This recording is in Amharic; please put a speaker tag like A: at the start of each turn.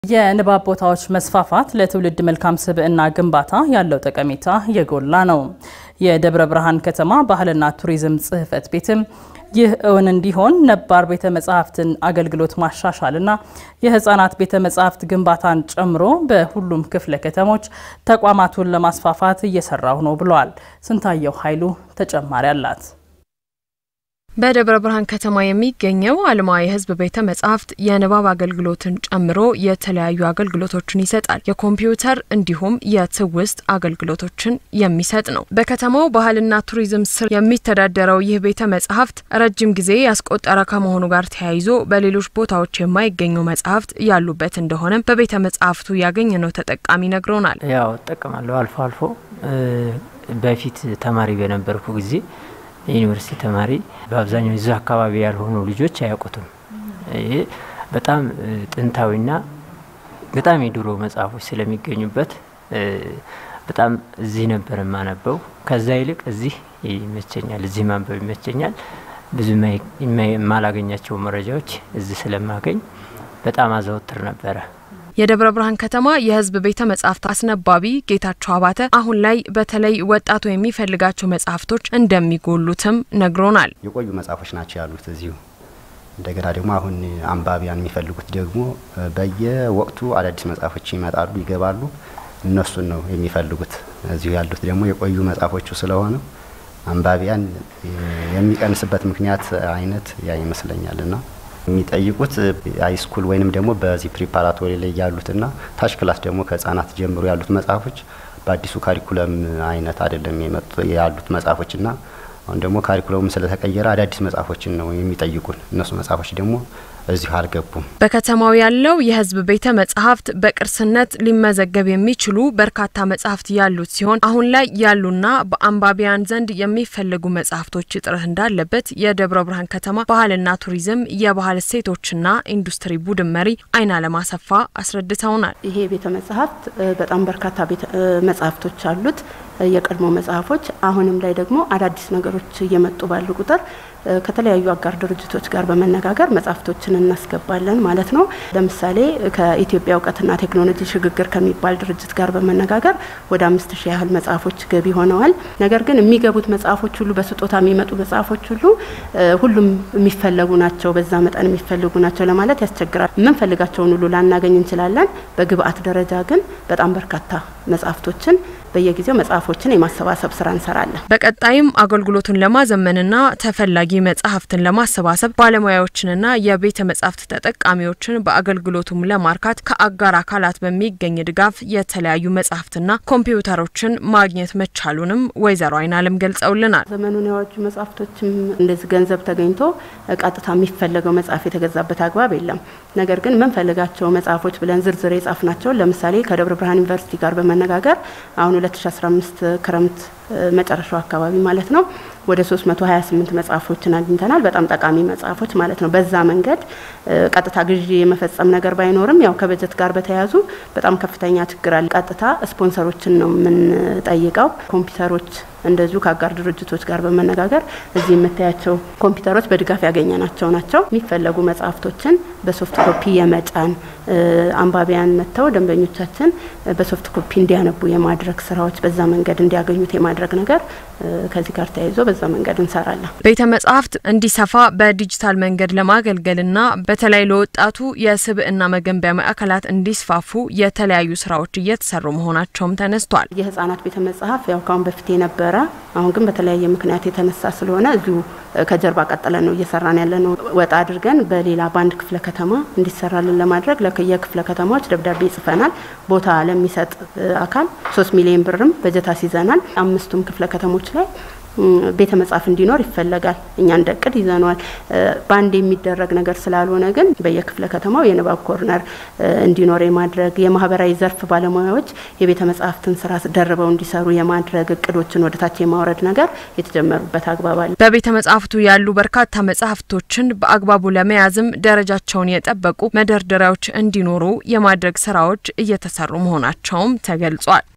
A: የንባብ ቦታዎች መስፋፋት ለትውልድ መልካም ስብዕና ግንባታ ያለው ጠቀሜታ የጎላ ነው። የደብረ ብርሃን ከተማ ባህልና ቱሪዝም ጽሕፈት ቤትም ይህ እውን እንዲሆን ነባር ቤተ መጻሕፍትን አገልግሎት ማሻሻልና የሕፃናት ቤተ መጻሕፍት ግንባታን ጨምሮ በሁሉም ክፍለ ከተሞች ተቋማቱን ለማስፋፋት እየሰራሁ ነው ብለዋል። ስንታየው ኃይሉ ተጨማሪ አላት።
B: በደብረ ብርሃን ከተማ የሚገኘው አልማ የሕዝብ ቤተ መጻሕፍት የንባብ አገልግሎትን ጨምሮ የተለያዩ አገልግሎቶችን ይሰጣል። የኮምፒውተር እንዲሁም የትውስት አገልግሎቶችን የሚሰጥ ነው። በከተማው ባህልና ቱሪዝም ስር የሚተዳደረው ይህ ቤተ መጻሕፍት ረጅም ጊዜ ያስቆጠረ ከመሆኑ ጋር ተያይዞ በሌሎች ቦታዎች የማይገኙ መጻሕፍት ያሉበት እንደሆነም በቤተ መጻሕፍቱ ያገኘነው ተጠቃሚ ነግሮናል።
C: ያው እጠቀማለሁ አልፎ አልፎ በፊት ተማሪ በነበርኩ ጊዜ የዩኒቨርሲቲ ተማሪ በአብዛኛው እዛ አካባቢ ያልሆኑ ልጆች አያውቁትም። ይሄ በጣም ጥንታዊና በጣም የድሮ መጽሐፎች ስለሚገኙበት በጣም እዚህ ነበር የማነበው። ከዛ ይልቅ እዚህ ይመቸኛል፣ እዚህ ማንበብ ይመቸኛል። ብዙ የማላገኛቸው መረጃዎች እዚህ ስለማገኝ በጣም አዘወትር ነበረ።
B: የደብረ ብርሃን ከተማ የሕዝብ ቤተ መጻሕፍት አስነባቢ ጌታቸው አባተ አሁን ላይ በተለይ ወጣቱ የሚፈልጋቸው መጽሐፍቶች እንደሚጎሉትም ነግሮናል።
D: የቆዩ መጽሐፎች ናቸው ያሉት እዚሁ። እንደገና ደግሞ አሁን አንባቢያን የሚፈልጉት ደግሞ በየወቅቱ አዳዲስ መጽሐፎች ይመጣሉ፣ ይገባሉ። እነሱን ነው የሚፈልጉት። እዚሁ ያሉት ደግሞ የቆዩ መጽሐፎቹ ስለሆነ አንባቢያን የሚቀንስበት ምክንያት አይነት ያ ይመስለኛልና የሚጠይቁት ሃይስኩል ወይንም ደግሞ በዚህ ፕሪፓራቶሪ ላይ ያሉትና ታች ክላስ ደግሞ ከህጻናት ጀምሮ ያሉት መጽሐፎች በአዲሱ ካሪኩለም አይነት አይደለም ያሉት መጽሐፎችና አሁን ደግሞ ካሪኩለሙ ስለተቀየረ አዳዲስ መጽሐፎችን ነው የሚጠይቁን። እነሱ መጽሐፎች ደግሞ እዚሁ አልገቡም።
B: በከተማው ያለው የህዝብ ቤተ መጻሕፍት በቅርስነት ሊመዘገብ የሚችሉ በርካታ መጻሕፍት ያሉት ሲሆን አሁን ላይ ያሉና በአንባቢያን ዘንድ የሚፈለጉ መጻሕፍቶች እጥረት እንዳለበት የደብረ ብርሃን ከተማ ባህልና ቱሪዝም የባህል እሴቶችና ኢንዱስትሪ ቡድን መሪ አይናለም አሰፋ አስረድተውናል።
E: ይሄ ቤተ መጻሕፍት በጣም በርካታ መጻሕፍቶች አሉት፣ የቀድሞ መጽሐፎች። አሁንም ላይ ደግሞ አዳዲስ ነገሮች እየመጡ ባሉ ቁጥር ከተለያዩ አጋር ድርጅቶች ጋር በመነጋገር መጽሐፍቶችን እናስገባለን ማለት ነው። ለምሳሌ ከኢትዮጵያ እውቀትና ቴክኖሎጂ ሽግግር ከሚባል ድርጅት ጋር በመነጋገር ወደ አምስት ሺህ ያህል መጽሐፎች ገቢ ሆነዋል። ነገር ግን የሚገቡት መጽሐፎች ሁሉ በስጦታ የሚመጡ መጽሐፎች ሁሉ ሁሉም የሚፈለጉ ናቸው፣ በዛ መጠን የሚፈልጉ ናቸው ለማለት ያስቸግራል። የምንፈልጋቸውን ሁሉ ላናገኝ እንችላለን። በግብአት ደረጃ ግን በጣም በርካታ መጽሐፍቶችን በየጊዜው መጽሐፎችን የማሰባሰብ ስራ እንሰራለን።
B: በቀጣይም አገልግሎቱን ለማዘመንና ተፈላጊ መጽሐፍትን ለማሰባሰብ ባለሙያዎችንና የቤተ መጻሕፍት ተጠቃሚዎችን በአገልግሎቱም ለማርካት ከአጋር አካላት በሚገኝ ድጋፍ የተለያዩ መጽሐፍትና ኮምፒውተሮችን ማግኘት መቻሉንም ወይዘሮ አይናለም ገልጸውልናል።
E: ዘመኑን የዋጁ መጽሐፍቶችም እንደዚህ ገንዘብ ተገኝቶ ቀጥታ የሚፈለገው መጽሐፍ የተገዛበት አግባብ የለም። ነገር ግን የምንፈልጋቸው መጽሐፎች ብለን ዝርዝር የጻፍናቸውን ለምሳሌ ከደብረ ብርሃን ዩኒቨርሲቲ ጋር በመነጋገር አሁን 2015 ክረምት መጨረሻው አካባቢ ማለት ነው ወደ 328 መጽሐፎችን አግኝተናል። በጣም ጠቃሚ መጽሐፎች ማለት ነው። በዛ መንገድ ቀጥታ ግዢ የመፈጸም ነገር ባይኖርም ያው ከበጀት ጋር በተያያዙ በጣም ከፍተኛ ችግር አለ። ቀጥታ ስፖንሰሮችን ነው የምንጠይቀው። ኮምፒውተሮች እንደዚሁ ከአጋር ድርጅቶች ጋር በመነጋገር እዚህ የምታያቸው ኮምፒውተሮች በድጋፍ ያገኘናቸው ናቸው። የሚፈለጉ መጽሐፍቶችን በሶፍት ኮፒ የመጫን አንባቢያን መጥተው ደንበኞቻችን በሶፍት ኮፒ እንዲያነቡ የማድረግ ስራዎች በዛ መንገድ እንዲያገኙት የማድረግ ነገር ከዚህ ጋር ተያይዞ በዛ መንገድ እንሰራለን።
B: ቤተ መጻሕፍት እንዲሰፋ በዲጂታል መንገድ ለማገልገልና በተለይ ለወጣቱ የስብዕና መገንቢያ ማዕከላት እንዲስፋፉ የተለያዩ ስራዎች እየተሰሩ መሆናቸውም ተነስቷል።
E: የህጻናት ቤተ መጽሐፍ ያው ካሁን በፊት የነበረ አሁን ግን በተለያየ ምክንያት የተነሳ ስለሆነ እዚሁ ከጀርባ ቀጥለን ነው እየሰራን ያለ ነው። ወጣ አድርገን በሌላ በአንድ ክፍለ ከተማ እንዲሰራልን ለማድረግ የክፍለ ከተማዎች ደብዳቤ ጽፈናል። ቦታ ለሚሰጥ አካል ሶስት ሚሊዮን ብርም በጀት አስይዘናል። አምስቱም ክፍለ ከተሞች ላይ ቤተ መጽሐፍ እንዲኖር ይፈለጋል። እኛ እንደ እቅድ ይዘነዋል። በአንድ የሚደረግ ነገር ስላልሆነ ግን በየክፍለ ከተማው የንባብ ኮርነር እንዲኖር የማድረግ የማህበራዊ ዘርፍ ባለሙያዎች የቤተ መጽሐፍትን ስራ ደርበው እንዲሰሩ የማድረግ እቅዶችን ወደታች የማውረድ ነገር የተጀመሩበት አግባብ አለ።
B: በቤተ መጽሐፍቱ ያሉ በርካታ መጽሐፍቶችን በአግባቡ ለመያዝም ደረጃቸውን የጠበቁ መደርደሪያዎች እንዲኖሩ የማድረግ ስራዎች እየተሰሩ መሆናቸውም ተገልጿል።